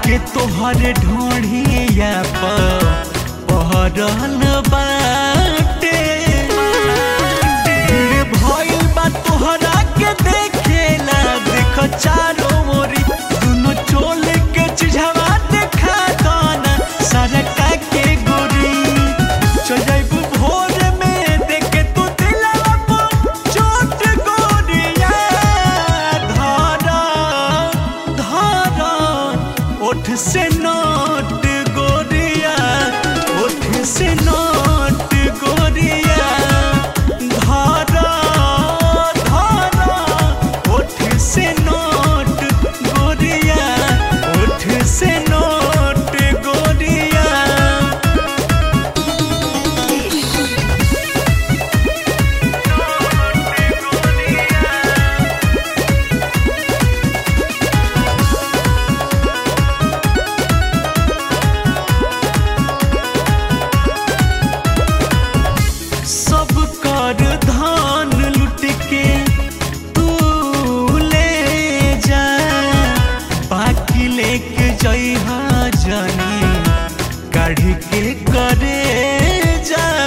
के तोहर ढोढ़िया पर पहरल बाटे भीड़ भइल बा तोहरा के देखेला देख चारो मोरी दुनो चोल के चिझवा देखा दाना सरका के गोरी चल जाइबू भोर में देखे तू दिलवा पर चोट गोरिया धारा धारा ओठ से नोट गोरिया ओठ से नोट गोरिया धारा धारा ओठ से नोट गोरिया ओठ से नोट गोरिया सब कर धान लुट के तू ले जा बाकी लेके जइहा जानी काढ़ के करे जा